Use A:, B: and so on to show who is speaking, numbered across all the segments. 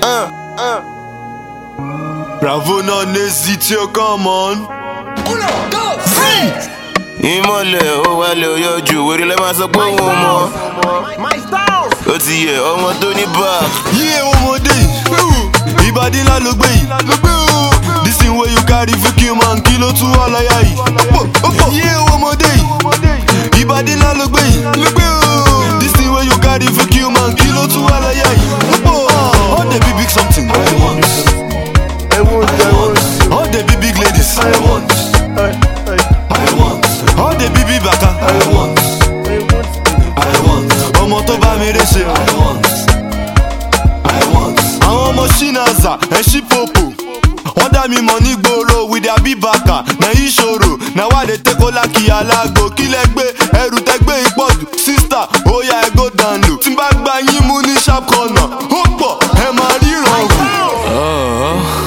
A: Uh, uh.
B: Bravo non hésite, come on.
A: ìmọ̀lẹ̀ ó wálé ó yọjú wèrè lẹ́ máa sọ pé òun mọ̀ ó ti yẹ ọmọ tó ní back.
B: Yé ọmọdé yìí, ìbàdí ńlá ló gbé yìí. This thing wey you carry for kill man, kí ló tún wà láyà yìí. Yé ọmọdé yìí, ìbàdí ńlá ló gbé yìí. This thing wey you carry for kill man, kí ló tún wà láyà yìí. All the big big something. I want. I want. I want. All the big big ladies. I want. I want. All the big big baka. I want. I want. Ọmọ tó bá mi ré ṣe. I want. I want. Àwọn ọmọ Shinaza ẹ̀ ṣí popo. Wọ́n dá mi mọ̀ ní gbòòrò with their big baka. Na ìṣòro, na wà lè tẹ́kọ̀ lákì alágo. Kí lẹ gbé ẹrù tẹ gbé ìpọ̀jù? Sísítà, ó yá ẹ go down low. Tí n bá gba yín mú ní sharp corner, ó pọ̀ ẹ máa ríran wò.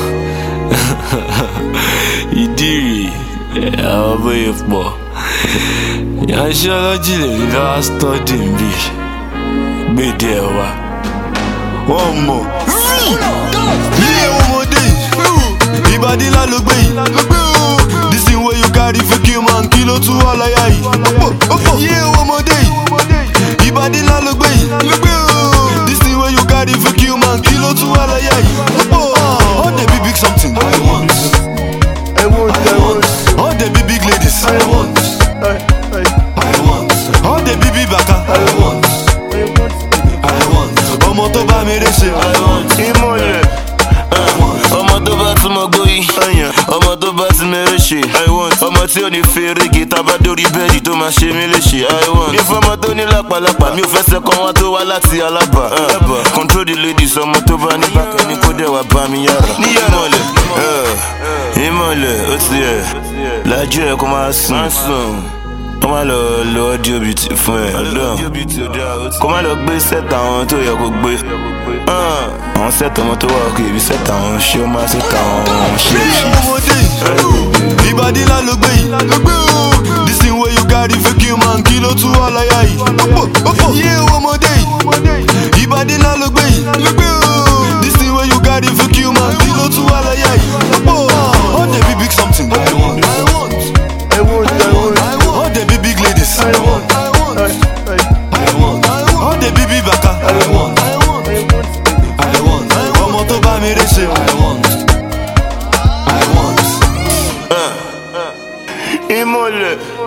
C: ìdí rèé àwọn bóyá pọ̀ yanṣẹ́lọ́jì lè rí bá stọ́dì ń bì gbèdé ẹ̀ wá
B: wọ́n mọ̀. Ilé ọmọdé yìí, ìbàdí ńlá ló gbé yìí. This thing wey you carry for kill man, kí ló tún wà láyà yìí. Ilé ọmọdé yìí, ìbàdí ńlá ló gbé yìí. This thing wey you carry for kill man, kí ló tún wà láyà yìí. All the big big something. I want. I want. I want. All the big big ladies. I want. I want. All the big big baka. I want. I want. Ọmọ tó bá mi ré ṣe. I want.
A: ìmọ̀lẹ̀ ọmọ tó bá tún mọ gbóyè ọmọ tó bá ti mẹ́rẹ̀ ṣe ọmọ tí ò ní fèrègé tábà dórí bẹ́ẹ̀dì tó máa ṣe mí léṣe mi fọmọ tó ní lápàlápà mi ò fẹsẹ̀ kan wá tó wá láti alábà control the ladies ọmọ tó bá ní bákẹ́ ní kó dẹ̀ wá bá mi yára ìmọ̀lẹ̀ ìmọ̀lẹ̀ ó ti yẹ lájú ẹ̀ kó máa sùn kó má lọ lo audio beauty fún ẹ kó má lọ gbé sẹ́tà àwọn tó yẹ kó gbé àwọn sẹ́tà ọmọ tó wà òkè ibi sẹ́tà àwọn ṣé ó máa sẹ́tà àwọn ṣé
B: Ilé ọmọdé yìí, ìbàdí ńlá ló gbé yìí. This thing wey you carry for kill man, kí ló tún wà láyà yìí. Ilé ọmọdé yìí, ìbàdí ńlá ló gbé yìí. This thing wey you carry for kill man, kí ló tún wà láyà yìí. All the big big something. I want. I want. I want. I want. All the big big ladies. I want. I want. I want. All the big big baka. I want. I want. I want. Ọmọ tó bá mi ré ṣe. I want. I want.
A: ìmọ̀lẹ̀